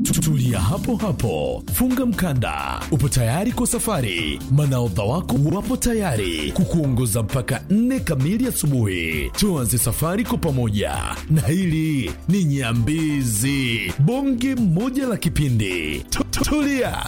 Tulia hapo hapo, funga mkanda, upo tayari kwa safari. Manaodha wako wapo tayari kukuongoza mpaka nne kamili asubuhi. Tuanze safari kwa pamoja, na hili ni Nyambizi, bonge moja la kipindi. Tu- tu- Tulia.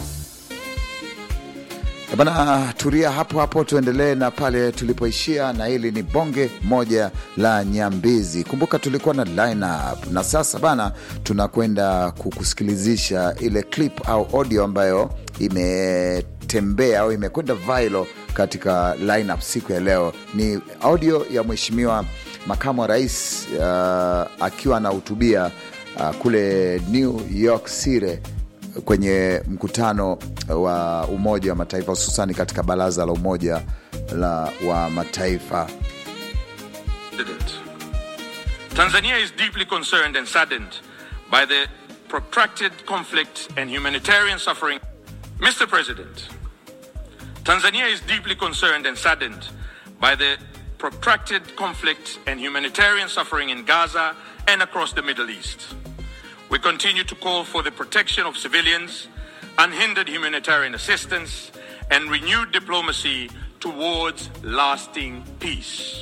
Bana, tulia hapo hapo, tuendelee na pale tulipoishia, na hili ni bonge moja la Nyambizi. Kumbuka tulikuwa na lineup, na sasa bana, tunakwenda kukusikilizisha ile clip au audio ambayo imetembea au imekwenda viral katika lineup siku ya leo. Ni audio ya mheshimiwa makamu wa rais uh, akiwa anahutubia uh, kule New York City kwenye mkutano wa Umoja wa Mataifa hususani katika baraza la Umoja la wa Mataifa. President. Tanzania is deeply concerned and saddened by the protracted conflict and humanitarian suffering. Mr. President, Tanzania is deeply concerned and saddened by the protracted conflict and humanitarian suffering in Gaza and across the Middle East. We continue to call for the protection of civilians, unhindered humanitarian assistance, and renewed diplomacy towards lasting peace.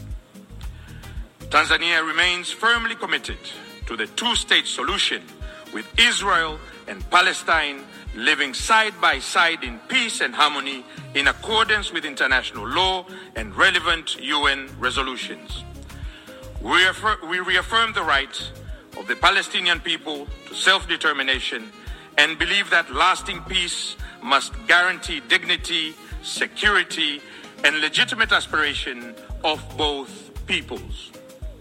Tanzania remains firmly committed to the two state solution with Israel and Palestine living side by side in peace and harmony in accordance with international law and relevant UN resolutions. We, reaffir- we reaffirm the right of the Palestinian people to self determination and believe that lasting peace must guarantee dignity, security, and legitimate aspiration of both peoples.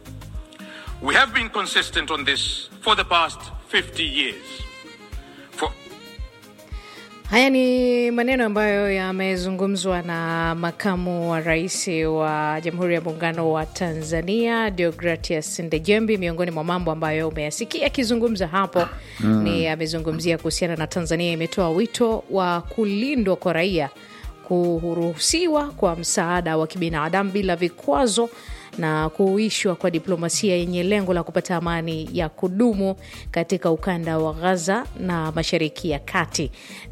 We have been consistent on this for the past 50 years. For Haya ni maneno ambayo yamezungumzwa na makamu wa rais wa Jamhuri ya Muungano wa Tanzania Deogratias Ndejembi. Miongoni mwa mambo ambayo umeyasikia akizungumza hapo ni amezungumzia kuhusiana na Tanzania imetoa wito wa kulindwa kwa raia, kuruhusiwa kwa msaada wa kibinadamu bila vikwazo na kuishwa kwa diplomasia yenye lengo la kupata amani ya kudumu katika ukanda wa Gaza na Mashariki ya Kati.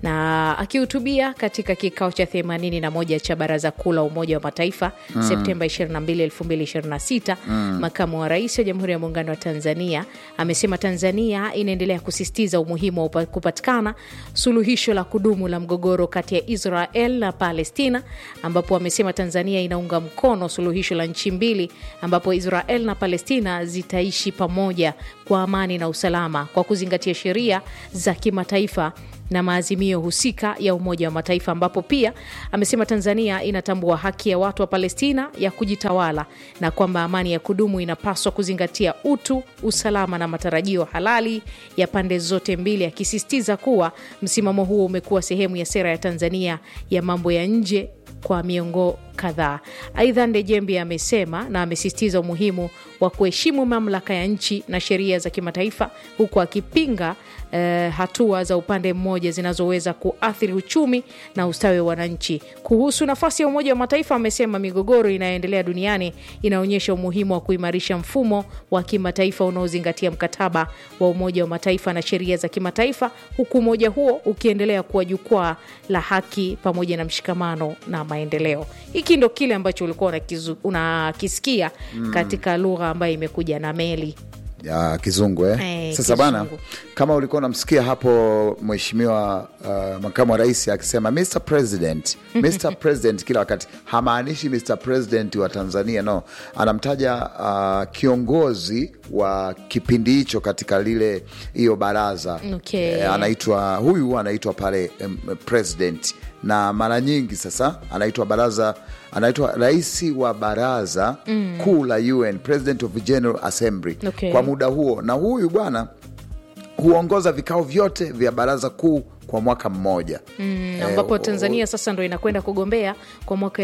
Na akihutubia katika kikao cha 81 cha Baraza Kuu la Umoja wa Mataifa Septemba 22, 2026, makamu wa rais wa Jamhuri ya Muungano wa Tanzania amesema Tanzania inaendelea kusisitiza umuhimu wa upa- kupatikana suluhisho la kudumu la mgogoro kati ya Israel na Palestina, ambapo amesema Tanzania inaunga mkono suluhisho la nchi mbili ambapo Israel na Palestina zitaishi pamoja kwa amani na usalama kwa kuzingatia sheria za kimataifa na maazimio husika ya Umoja wa Mataifa, ambapo pia amesema Tanzania inatambua haki ya watu wa Palestina ya kujitawala na kwamba amani ya kudumu inapaswa kuzingatia utu, usalama na matarajio halali ya pande zote mbili, akisisitiza kuwa msimamo huo umekuwa sehemu ya sera ya Tanzania ya mambo ya nje kwa miongo kadhaa. Aidha, Ndejembi amesema na amesisitiza umuhimu wa kuheshimu mamlaka ya nchi na sheria za kimataifa huku akipinga eh, hatua za upande mmoja zinazoweza kuathiri uchumi na ustawi wa wananchi. Kuhusu nafasi ya Umoja wa Mataifa, amesema migogoro inayoendelea duniani inaonyesha umuhimu wa kuimarisha mfumo wa kimataifa unaozingatia mkataba wa Umoja wa Mataifa na sheria za kimataifa, huku umoja huo ukiendelea kuwa jukwaa la haki pamoja na mshikamano na maendeleo. Hiki ndo kile ambacho ulikuwa unakizu- unakisikia katika lugha ambayo imekuja na meli. ya kizungu eh? Eh, Sasa bana, kizungu. kama ulikuwa unamsikia hapo mheshimiwa uh, makamu wa rais akisema Mr President, Mr President kila wakati, hamaanishi Mr President wa Tanzania, no, anamtaja uh, kiongozi wa kipindi hicho katika lile hiyo baraza Okay. Eh, anaitwa huyu anaitwa pale um, president na mara nyingi sasa anaitwa baraza anaitwa rais wa baraza kuu la UN, President of General Assembly Okay. kwa muda huo, na huyu bwana huongoza vikao vyote vya baraza kuu kwa mwaka mmoja Mm, Eh, ambapo o- Tanzania sasa ndo inakwenda kugombea kwa mwaka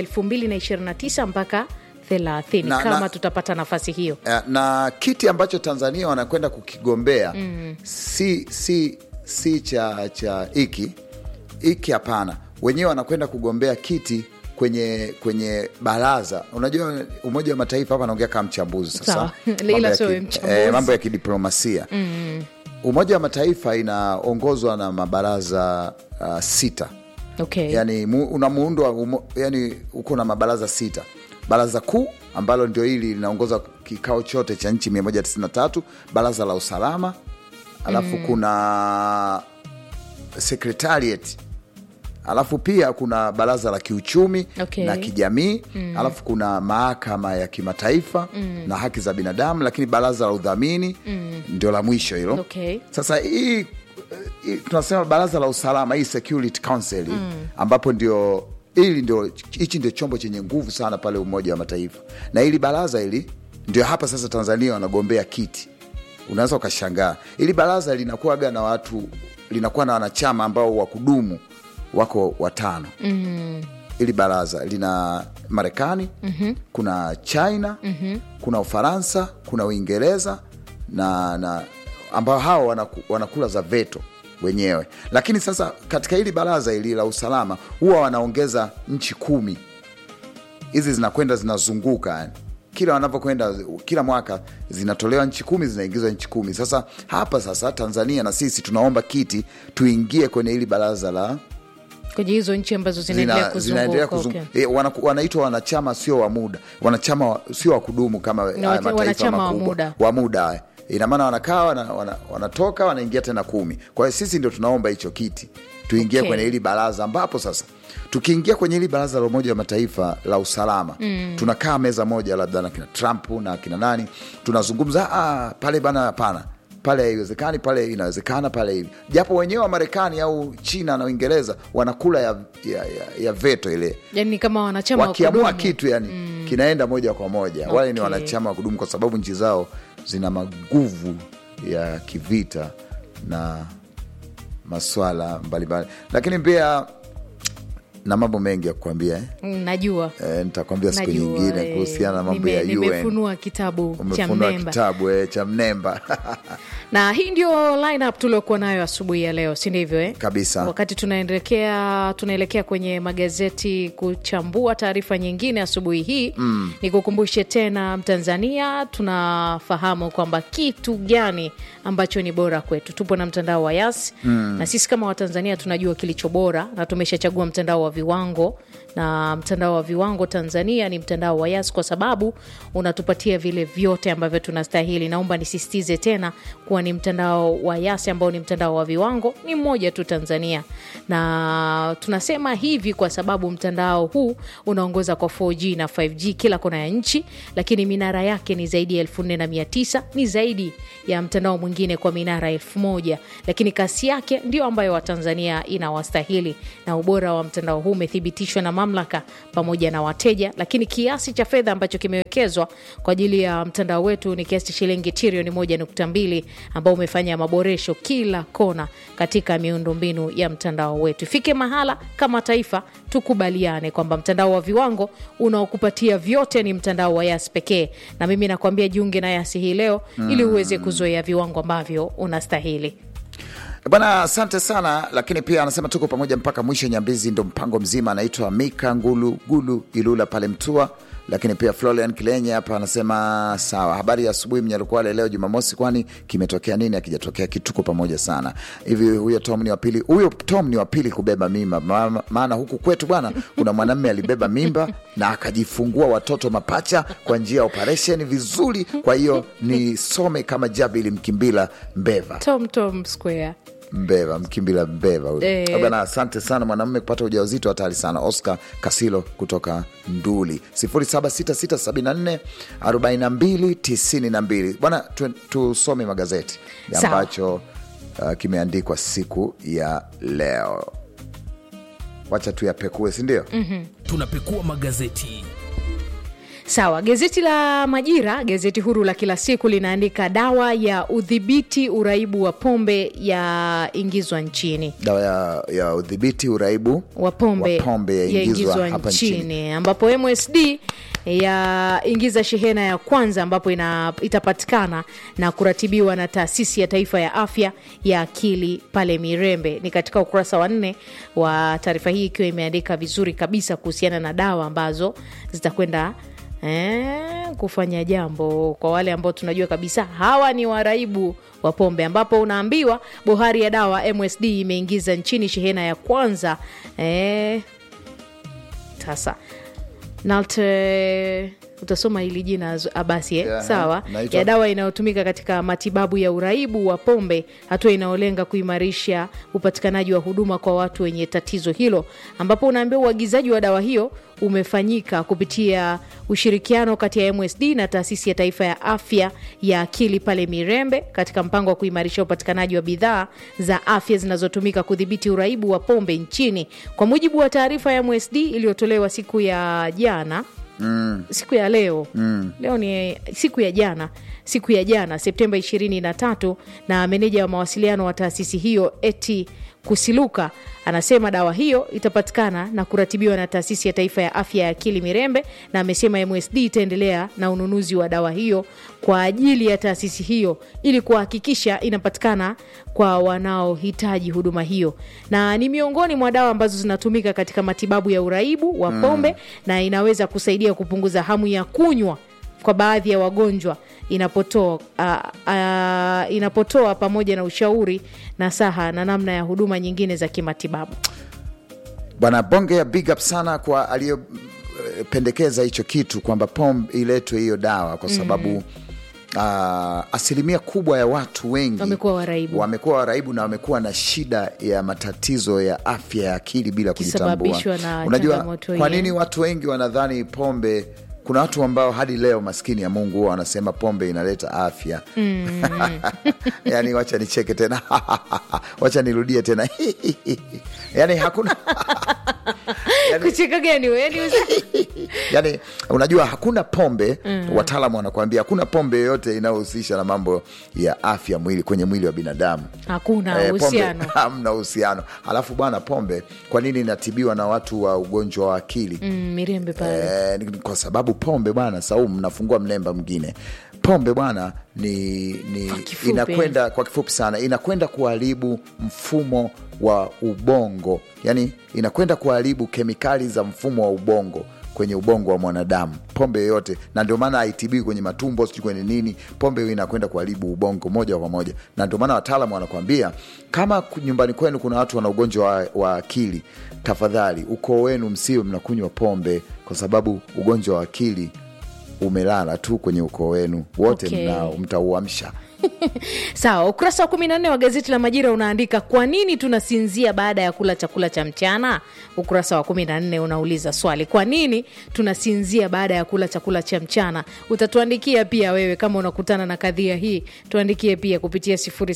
2029 mpaka 30 Na- kama na- tutapata nafasi hiyo. Eh, na kiti ambacho Tanzania wanakwenda kukigombea si, si, si cha cha hiki hiki, hapana. Wenyewe wanakwenda kugombea kiti kwenye kwenye baraza. Unajua, Umoja wa Mataifa hapa anaongea kama mchambuzi sasa, Sawa. Mambo Ila ya sio ki- mchambuzi. eh, mambo ya kidiplomasia Umoja wa Mataifa inaongozwa na mabaraza uh, sita okay. yani mu, una muundo wa umo, yani uko na mabaraza sita. Baraza kuu ambalo ndio hili linaongoza kikao chote cha nchi 193, baraza la usalama, alafu kuna secretariat, alafu pia kuna baraza la kiuchumi Okay. na kijamii alafu kuna mahakama ya kimataifa na haki za binadamu, lakini baraza la udhamini ndio la mwisho hilo. Okay. Sasa hii hii tunasema baraza la usalama hii Security Council ambapo ndio hili ndio hichi ndio chombo chenye nguvu sana pale Umoja wa Mataifa, na hili baraza hili ndio hapa sasa Tanzania wanagombea kiti. Unaweza ukashangaa hili baraza linakuwaga na watu linakuwa na wanachama ambao wa kudumu wako watano hili baraza lina Marekani kuna China kuna Ufaransa kuna Uingereza na, na ambao hao wanaku, wanakula za veto wenyewe, lakini sasa katika hili baraza hili la usalama huwa wanaongeza nchi kumi. Hizi zinakwenda zinazunguka yani kila wanavyokwenda kila mwaka zinatolewa nchi kumi zinaingizwa nchi kumi. Sasa hapa sasa Tanzania na sisi tunaomba kiti tuingie kwenye hili baraza la kwenye hizo nchi ambazo zinaendelea zina- zinaendelea kuzunguka kuzungu- okay. eh, wana- wanaitwa wanachama sio wa muda, wanachama wa- sio wa kudumu kama haya wata- mataifa wanachama wa makubwa. muda. wa muda haya. Ina maana wanakaa wana, wana, wanatoka wanaingia tena kumi. Kwa hiyo sisi ndio tunaomba hicho kiti tuingie Okay. kwenye hili baraza, ambapo sasa tukiingia kwenye hili baraza la Umoja wa Mataifa la usalama tunakaa meza moja labda na kina Trump na kina nani, tunazungumza ah, pale bana, hapana pale haiwezekani, pale inawezekana, pale hivi, japo wenyewe wa Marekani au China na Uingereza wanakula ya, ya, ya, ya veto ile yani ni kama wanachama wa wakiamua kudumu. kitu yani kinaenda moja kwa moja. Wale ni Okay. wanachama wa kudumu kwa sababu nchi zao zina maguvu ya kivita na maswala mbalimbali, lakini pia na mambo mengi ya kukwambia eh. Mm, najua Eh, nitakwambia siku najua, nyingine eh, kuhusiana na mambo nime- ya UN. nimefunua kitabu cha Umefunua mnemba kitabu eh, cha mnemba na hii ndio lineup tuliokuwa nayo asubuhi ya leo si ndivyo eh? Kabisa. wakati tunaelekea tunaelekea kwenye magazeti kuchambua taarifa nyingine asubuhi hii mm. nikukumbushe tena mtanzania tunafahamu kwamba kitu gani ambacho ni bora kwetu tupo na mtandao wa yas mm. na sisi kama watanzania tunajua kilicho bora na tumeshachagua mtandao wa viwango na mtandao wa viwango tanzania ni mtandao wa yas kwa sababu unatupatia vile vyote ambavyo tunastahili naomba nisisitize tena kuwa ni mtandao wa yas ambao ni mtandao wa viwango ni mmoja tu tanzania na tunasema hivi kwa sababu mtandao huu unaongoza kwa 4g na 5g kila kona ya nchi lakini minara yake ni zaidi ya 4900 ni zaidi ya mtandao mwingine kwa minara 1000 lakini kasi yake ndio ambayo watanzania inawastahili na ubora wa mtandao huu umethibitishwa na mamlaka pamoja na wateja lakini kiasi cha fedha ambacho kimewekezwa kwa ajili ya mtandao wetu ni kiasi cha shilingi trilioni 1.2 ambao umefanya maboresho kila kona katika miundombinu ya mtandao wetu ifike mahala kama taifa tukubaliane kwamba mtandao wa viwango unaokupatia vyote ni mtandao wa yas pekee na mimi nakwambia jiunge na yasi hii leo ili uweze kuzoea viwango ambavyo unastahili Bwana, asante sana. Lakini pia anasema tuko pamoja mpaka mwisho. Nyambizi ndo mpango mzima. Anaitwa Mika Ngulu Gulu Ilula pale Mtua. Lakini pia Florian Kilenye hapa anasema sawa, habari ya asubuhi Mnyalukwale, leo Jumamosi, kwani kimetokea nini? Akijatokea kitu, tuko pamoja sana. Hivi huyo Tom ni wa pili, huyo Tom ni wa pili kubeba mimba, Ma- maana huku kwetu bwana, kuna mwanamme alibeba mimba na akajifungua watoto mapacha kwa njia ya operesheni vizuri. Kwa hiyo nisome kama Jabili Mkimbila Mbeva tom tom square Mbeva Mkimbila Mbeva huyo. Eh. Bwana, asante sana. Mwanamume kupata ujauzito hatari sana. Oscar Kasilo kutoka Nduli 0766744292. Bwana, tu- tusome magazeti Sawa. ambacho uh, kimeandikwa siku ya leo. Wacha tuyapekue, si ndio? tunapekua magazeti Sawa, gazeti la Majira, gazeti huru la kila siku, linaandika dawa ya udhibiti uraibu wa pombe ya ingizwa nchini. Dawa ya, ya udhibiti uraibu wa pombe wa pombe yaingizwa hapa nchini, nchini. ambapo MSD yaingiza shehena ya kwanza ambapo ina, itapatikana na kuratibiwa na taasisi ya taifa ya afya ya akili pale Mirembe. Ni katika ukurasa wa nne wa taarifa hii ikiwa imeandika vizuri kabisa kuhusiana na dawa ambazo zitakwenda eh, kufanya jambo kwa wale ambao tunajua kabisa hawa ni waraibu wa pombe, ambapo unaambiwa bohari ya dawa MSD imeingiza nchini shehena ya kwanza eh, sasa nalte utasoma hili jina Z- abasi eh? Yeah, sawa naitwa- ya dawa inayotumika katika matibabu ya uraibu wa pombe hatua inayolenga kuimarisha upatikanaji wa huduma kwa watu wenye tatizo hilo ambapo unaambiwa uagizaji wa dawa hiyo umefanyika kupitia ushirikiano kati ya msd na taasisi ya taifa ya afya ya akili pale mirembe katika mpango wa kuimarisha upatikanaji wa bidhaa za afya zinazotumika kudhibiti uraibu wa pombe nchini kwa mujibu wa taarifa ya msd iliyotolewa siku ya jana mm. siku ya leo mm. leo ni siku ya jana siku ya jana septemba 23 na meneja wa mawasiliano wa taasisi hiyo eti kusiluka anasema dawa hiyo itapatikana na kuratibiwa na taasisi ya taifa ya afya ya akili mirembe na amesema msd itaendelea na ununuzi wa dawa hiyo kwa ajili ya taasisi hiyo ili kuhakikisha inapatikana kwa wanaohitaji huduma hiyo na ni miongoni mwa dawa ambazo zinatumika katika matibabu ya uraibu wa pombe na inaweza kusaidia kupunguza hamu ya kunywa kwa baadhi ya wagonjwa inapotoa uh, uh, inapotoa pamoja na ushauri na saha na namna ya huduma nyingine za kimatibabu bwana bonge ya big up sana kwa aliyopendekeza hicho kitu kwamba pom iletwe hiyo dawa kwa sababu mm. Uh, asilimia kubwa ya watu wengi Wamekuwa waraibu. wamekuwa waraibu na wamekuwa na shida ya matatizo ya afya ya akili bila kujitambua. Kisababishwa na Unajua changamoto kwa hiyo. nini watu wengi wanadhani pombe kuna watu ambao hadi leo maskini ya Mungu huwa wanasema pombe inaleta afya mm. yani wacha nicheke tena wacha nirudie tena yani hakuna yani, kucheka gani we? Yaani usi- yani unajua hakuna pombe mm. wataalamu wanakuambia hakuna pombe yoyote inayohusisha na mambo ya afya mwili kwenye mwili wa binadamu hakuna Eh, pombe, uhusiano hamna uhusiano alafu bwana pombe kwa nini inatibiwa na watu wa ugonjwa wa akili mm, mirembe pale Eh, ni kwa sababu pombe bwana saumu nafungua mlemba mwingine pombe bwana ni, ni kifupi. inakwenda kwa kifupi sana inakwenda kuharibu mfumo wa ubongo yani inakwenda kuharibu kemikali za mfumo wa ubongo kwenye ubongo wa mwanadamu pombe yoyote na ndio maana haitibiwi kwenye matumbo sijui kwenye nini pombe hiyo inakwenda kuharibu ubongo moja kwa moja na ndio maana wataalamu wanakuambia kama ku- nyumbani kwenu kuna watu wana ugonjwa wa, wa akili tafadhali ukoo wenu msiwe mnakunywa pombe kwa sababu ugonjwa wa akili umelala tu kwenye ukoo wenu wote Okay. mnao mtauamsha sawa ukurasa wa kumi na nne wa gazeti la majira unaandika kwa nini tunasinzia baada ya kula chakula cha mchana ukurasa wa kumi na nne unauliza swali kwa nini tunasinzia baada ya kula chakula cha mchana utatuandikia pia wewe kama unakutana na kadhia hii tuandikie pia kupitia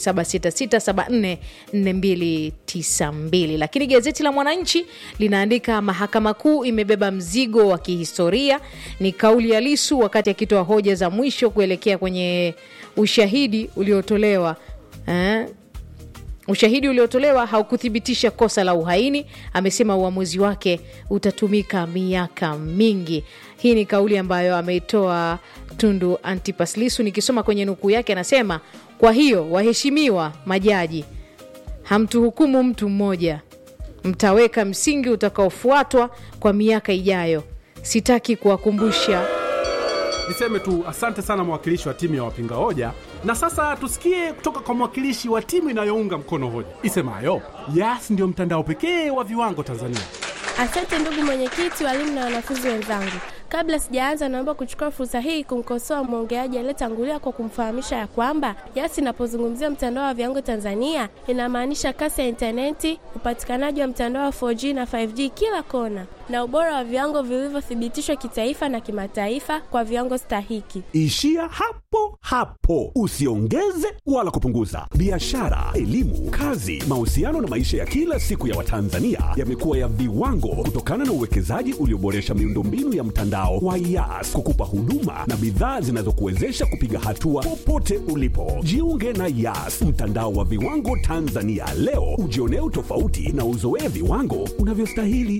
0766744292 lakini gazeti la mwananchi linaandika mahakama kuu imebeba mzigo wa kihistoria ni kauli ya lisu wakati akitoa hoja za mwisho kuelekea kwenye ushahidi uliotolewa eh, ushahidi uliotolewa haukuthibitisha kosa la uhaini amesema uamuzi wake utatumika miaka mingi hii ni kauli ambayo ameitoa tundu antipas lisu nikisoma kwenye nukuu yake anasema kwa hiyo waheshimiwa majaji hamtuhukumu mtu mmoja mtaweka msingi utakaofuatwa kwa miaka ijayo sitaki kuwakumbusha Niseme tu asante sana mwakilishi wa timu ya wapinga hoja, na sasa tusikie kutoka kwa mwakilishi wa timu inayounga mkono hoja isemayo Yas ndio mtandao pekee wa viwango Tanzania. Asante ndugu mwenyekiti, walimu na wanafunzi wenzangu. Kabla sijaanza, naomba kuchukua fursa hii kumkosoa mwongeaji aliyetangulia kwa kumfahamisha ya kwamba Yas inapozungumzia mtandao wa viwango Tanzania inamaanisha kasi ya intaneti, upatikanaji wa mtandao wa 4G na 5G kila kona, na ubora wa viwango vilivyothibitishwa kitaifa na kimataifa kwa viwango stahiki. Ishia hapo hapo, usiongeze wala kupunguza. Biashara, elimu, kazi, mahusiano na maisha ya kila siku ya Watanzania yamekuwa ya viwango kutokana na uwekezaji ulioboresha miundombinu ya mtandao wa Yas kukupa huduma na bidhaa zinazokuwezesha kupiga hatua popote ulipo. Jiunge na Yas, mtandao wa viwango Tanzania leo, ujionee utofauti na uzoee viwango unavyostahili.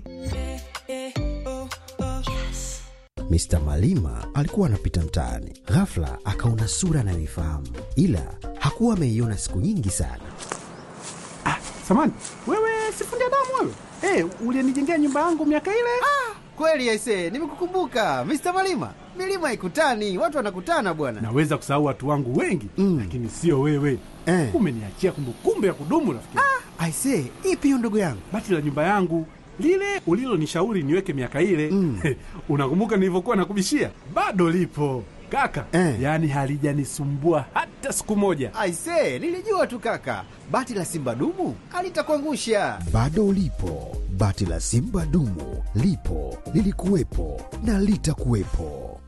Mr. Malima alikuwa anapita mtaani, ghafla akaona sura anayoifahamu, ila hakuwa ameiona siku nyingi sana. Samani wewe, sifundi damu wewe, hey, ulienijengea nyumba yangu miaka ile. Kweli aise, nimekukumbuka Mr. Malima. milima haikutani, watu wanakutana bwana. Naweza kusahau watu wangu wengi mm. lakini sio wewe Eh. umeniachia kumbukumbu ya kudumu rafiki. Ah. Aisee, ipi hiyo ndugu yangu? Bati la nyumba yangu lile ulilonishauri niweke miaka ile mm. unakumbuka nilivyokuwa nakubishia? Bado lipo kaka Eh. yaani halijanisumbua hata siku moja. Aisee, nilijua tu kaka, bati la simba dumu alitakuangusha. Bado ulipo, bati la simba dumu lipo, lilikuwepo na litakuwepo.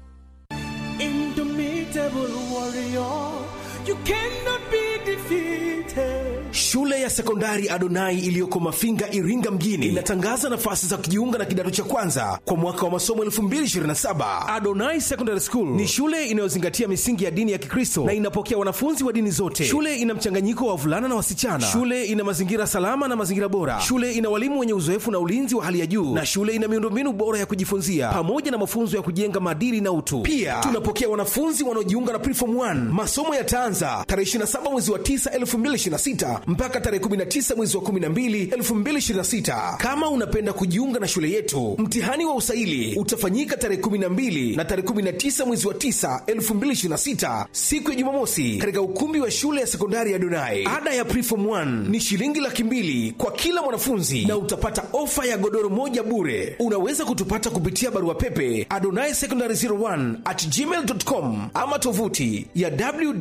Shule ya sekondari Adonai iliyoko Mafinga, Iringa mjini inatangaza nafasi za kujiunga na kidato cha kwanza kwa mwaka wa masomo 2027. Adonai Secondary School ni shule inayozingatia misingi ya dini ya Kikristo na inapokea wanafunzi wa dini zote. Shule ina mchanganyiko wa wavulana na wasichana. Shule ina mazingira salama na mazingira bora. Shule ina walimu wenye uzoefu na ulinzi wa hali ya juu, na shule ina miundombinu bora ya kujifunzia pamoja na mafunzo ya kujenga maadili na utu. Pia tunapokea wanafunzi wanaojiunga na Preform 1. Masomo yataanza tarehe 27 mwezi wa 9 2026 mpaka tarehe 19 mwezi wa 12 2026. Kama unapenda kujiunga na shule yetu, mtihani wa usaili utafanyika tarehe 12 na tarehe 19 mwezi wa 9 2026, siku ya Jumamosi, katika ukumbi wa shule ya sekondari ya Donai. Ada ya Preform 1 ni shilingi laki mbili kwa kila mwanafunzi na utapata ofa ya godoro moja bure. Unaweza kutupata kupitia barua pepe adonai secondary 01 at gmail.com ama tovuti ya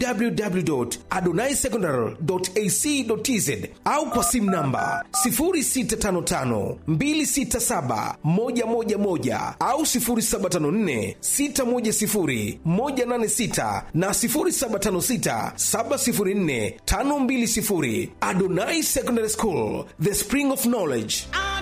www.adonaisecondary.ac.tz au kwa simu namba 0655267111 au 0754610186 na 0756704520. Adonai Secondary School, the spring of knowledge.